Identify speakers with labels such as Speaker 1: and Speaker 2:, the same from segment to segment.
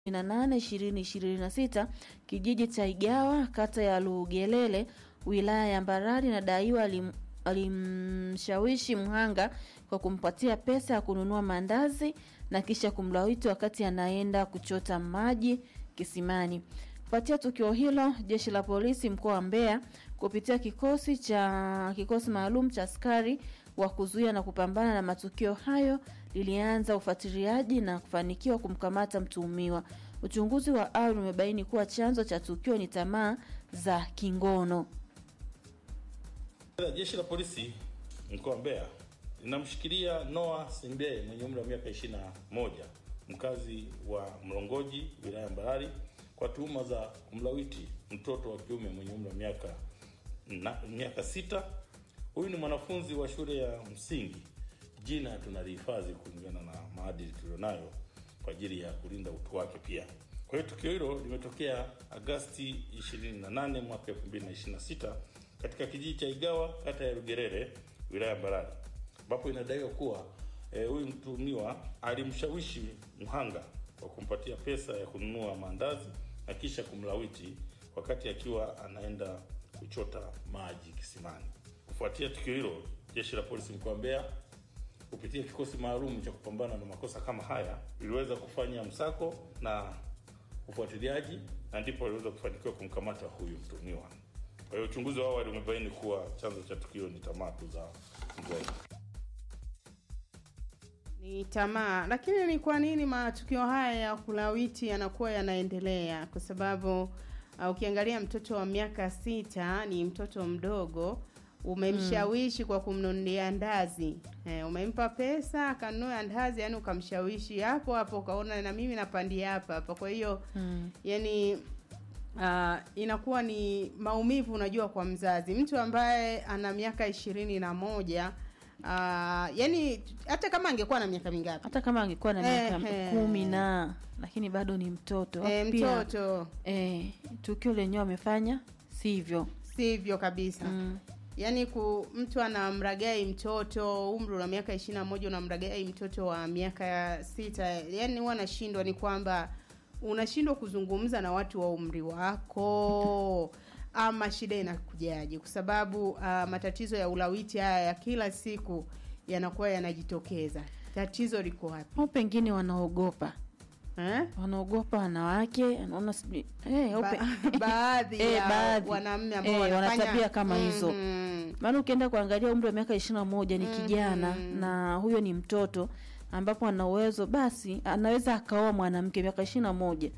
Speaker 1: nane ishirini ishirini na sita kijiji cha Igawa kata ya Lugelele wilaya ya Mbarali inadaiwa alim, alimshawishi mhanga kwa kumpatia pesa ya kununua mandazi na kisha kumlawiti wakati anaenda kuchota maji kisimani. Kufuatia tukio hilo, jeshi la polisi mkoa wa Mbeya kupitia kikosi cha kikosi maalum cha askari wa kuzuia na kupambana na matukio hayo lilianza ufuatiliaji na kufanikiwa kumkamata mtuhumiwa. Uchunguzi wa awali umebaini kuwa chanzo cha tukio ni tamaa za kingono.
Speaker 2: Jeshi la polisi mkoa wa Mbeya linamshikilia Noah Simbe mwenye umri wa miaka 21 mkazi wa Mlongoji wilaya ya Mbarali kwa tuhuma za kumlawiti mtoto wa kiume mwenye umri wa miaka na, miaka sita. Huyu ni mwanafunzi wa shule ya msingi. Jina tunalihifadhi kulingana na maadili tulionayo kwa ajili ya kulinda utu wake pia. Kwa hiyo tukio hilo limetokea Agasti 28 mwaka 2026 katika kijiji cha Igawa kata ya Lugerere wilaya ya Mbarali ambapo inadaiwa kuwa huyu e, mtuhumiwa alimshawishi mhanga kwa kumpatia pesa ya kununua maandazi na kisha kumlawiti wakati akiwa anaenda kuchota maji kisimani. Kufuatia tukio hilo, jeshi la polisi mkoa wa Mbeya kupitia kikosi maalum cha kupambana na makosa kama haya iliweza kufanya msako na ufuatiliaji na ndipo aliweza kufanikiwa kumkamata huyu mtuhumiwa. Kwa hiyo uchunguzi wa awali umebaini kuwa chanzo cha tukio ni tamaa tu za mzazi.
Speaker 3: Ni tamaa. Lakini ni kwa nini matukio haya ya kulawiti yanakuwa yanaendelea? Kwa sababu uh, ukiangalia mtoto wa miaka sita ni mtoto mdogo, umemshawishi kwa kumnunulia ndazi eh, umempa pesa akanunua ndazi, yani ukamshawishi hapo hapo, ukaona na mimi napandia hapa hapa. Kwa hiyo
Speaker 1: Mm.
Speaker 3: yani uh, inakuwa ni maumivu, unajua, kwa mzazi, mtu ambaye ana miaka ishirini na moja uh, yani hata kama angekuwa na miaka mingapi
Speaker 1: Hata kama angekuwa na miaka
Speaker 3: Ehe.
Speaker 1: kumi na lakini bado ni mtoto.
Speaker 3: e,
Speaker 1: Pia,
Speaker 3: mtoto
Speaker 1: eh, tukio lenyewe amefanya sivyo.
Speaker 3: sivyo kabisa
Speaker 1: Mm.
Speaker 3: yaani ku mtu anamragai mtoto umri una miaka ishirini na moja unamragai mtoto wa miaka sita yaani huwa nashindwa ni kwamba unashindwa kuzungumza na watu wa umri wako ama shida inakujaje kwa sababu uh, matatizo ya ulawiti haya ya kila siku yanakuwa yanajitokeza tatizo liko wapi
Speaker 1: Au pengine wanaogopa
Speaker 3: eh?
Speaker 1: wanaogopa wanawake, anaona sijui eh, au pe-
Speaker 3: ba- baadhi
Speaker 1: Eh,
Speaker 3: ya
Speaker 1: baadhi.
Speaker 3: wanaume ambao
Speaker 1: Eh, wana
Speaker 3: wanafanya
Speaker 1: tabia kama hizo.
Speaker 3: Mhm.
Speaker 1: maana ukienda kuangalia umri wa miaka ishirini na moja ni kijana
Speaker 3: Mhm.
Speaker 1: na huyo ni mtoto ambapo ana uwezo basi anaweza akaoa mwanamke miaka ishirini na moja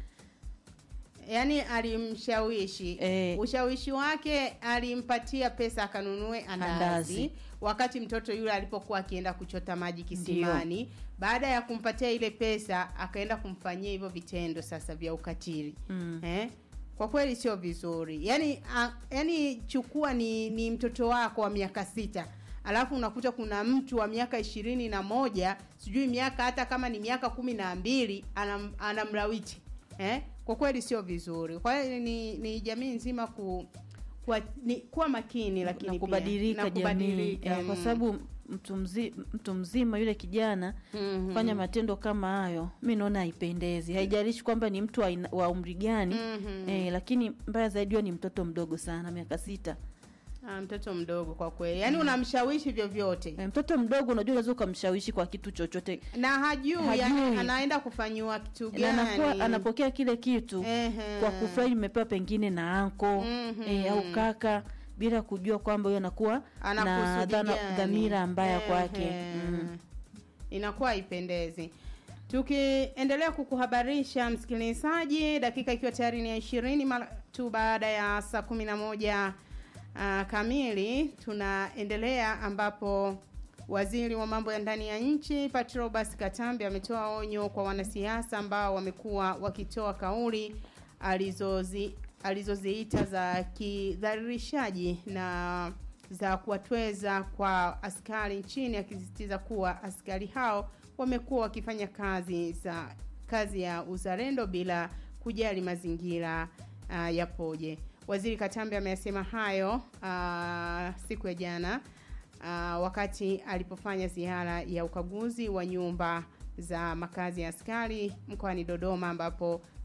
Speaker 3: yaani alimshawishi
Speaker 1: Eh.
Speaker 3: ushawishi wake alimpatia pesa akanunue andazi,
Speaker 1: Andazi.
Speaker 3: wakati mtoto yule alipokuwa akienda kuchota maji kisimani baada ya kumpatia ile pesa akaenda kumfanyia hivyo vitendo sasa vya ukatili
Speaker 1: Mm.
Speaker 3: eh? kwa kweli sio vizuri yaani a, yaani chukua ni, ni mtoto wako wa miaka sita alafu unakuta kuna mtu wa miaka ishirini na moja sijui miaka hata kama ni miaka kumi na mbili anam, anamlawiti eh? kwa kweli sio vizuri kwa hiyo ni, ni jamii nzima ku kuwa, ni, kuwa makini lakini
Speaker 1: na
Speaker 3: pia,
Speaker 1: kubadilika
Speaker 3: na
Speaker 1: jamii
Speaker 3: kubadilika,
Speaker 1: eh, kwa
Speaker 3: mm.
Speaker 1: sababu mtu, mzi, mtu mzima yule kijana
Speaker 3: Mhm.
Speaker 1: fanya matendo kama hayo mi naona haipendezi haijalishi kwamba ni mtu wa, aina- wa umri gani
Speaker 3: Mhm.
Speaker 1: eh, lakini mbaya zaidi huyo ni mtoto mdogo sana miaka sita
Speaker 3: Ah, mtoto mdogo kwa kweli yaani unamshawishi vyovyote
Speaker 1: eh, mtoto mdogo unajua unaweza ukamshawishi kwa kitu chochote
Speaker 3: na hajui,
Speaker 1: Hajui.
Speaker 3: yani anaenda kufanyiwa kitu
Speaker 1: na
Speaker 3: gani
Speaker 1: anakuwa anapokea kile kitu
Speaker 3: Ehe.
Speaker 1: kwa kufurahi imepewa pengine na anko
Speaker 3: Mhm.
Speaker 1: eh, au kaka bila kujua kwamba huyo anakuwa
Speaker 3: Ana
Speaker 1: na
Speaker 3: kusudi
Speaker 1: dhana-
Speaker 3: gani?
Speaker 1: dhamira mbaya
Speaker 3: Ehe.
Speaker 1: kwake mm.
Speaker 3: inakuwa haipendezi tukiendelea kukuhabarisha msikilizaji dakika ikiwa tayari ni ya ishirini mara tu baada ya saa kumi na moja uh, kamili tunaendelea ambapo waziri wa mambo ya ndani ya nchi patrobas katambi ametoa onyo kwa wanasiasa ambao wamekuwa wakitoa kauli alizozi alizoziita za kidhalilishaji na za kuwatweza kwa askari nchini akisisitiza kuwa askari hao wamekuwa wakifanya kazi za kazi ya uzalendo bila kujali mazingira uh, yapoje waziri katambi ameyasema hayo uh, siku ya jana uh, wakati alipofanya ziara ya ukaguzi wa nyumba za makazi ya askari mkoani Dodoma ambapo